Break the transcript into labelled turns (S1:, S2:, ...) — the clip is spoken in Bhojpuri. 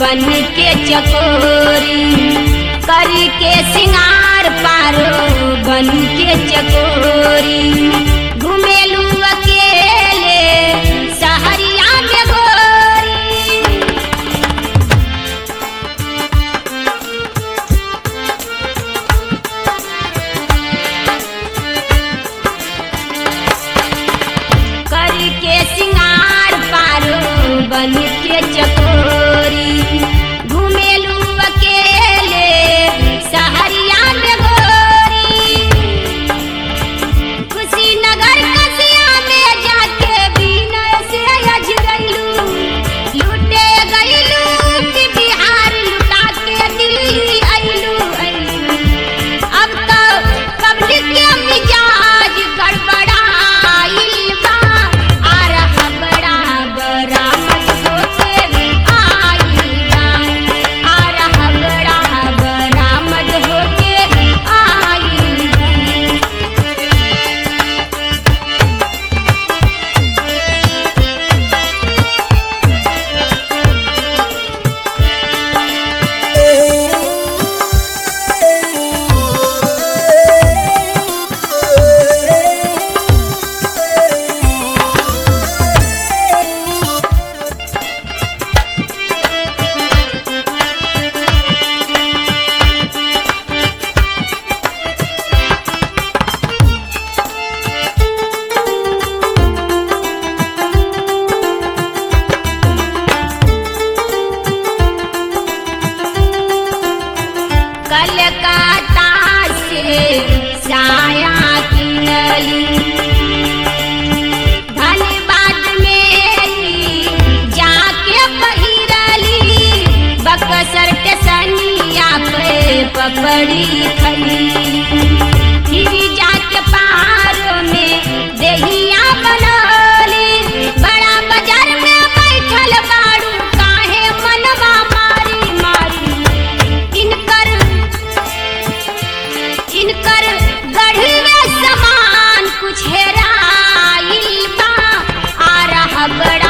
S1: बन के चकोरी करी के सिंगार पारो बन के चकोरी घुमेलू अकेले सहरिया में गोरी करी के सिंगार पारो बन के चकोरी घुमेलू अकेले सहरिया में गोरी कुशीनगर कसिया में जाके बिनय से अजरैलू लूटे गईलू कि बिहार लुटा के दिल्ली अइलू अइलू अब तो पब्लिक के मिजाज गड़बड़ाइल बा आ रहा बड़ा बरामद होके आइल बा आ रहा बड़ा बरामद होके आइल बा कलकत्ता से साया किनली धनबाद में जाके पहिरली बक्सर के सनिया पे पपड़ी खली फिर जाके पहाड़ों में देहिया बनली बड़ा बाजार में बैठल बाड़ू काहे मनवा मारी मारी इनकर इनकर गढ़वे समान कुछ हेराइल बा आ रहा बड़ा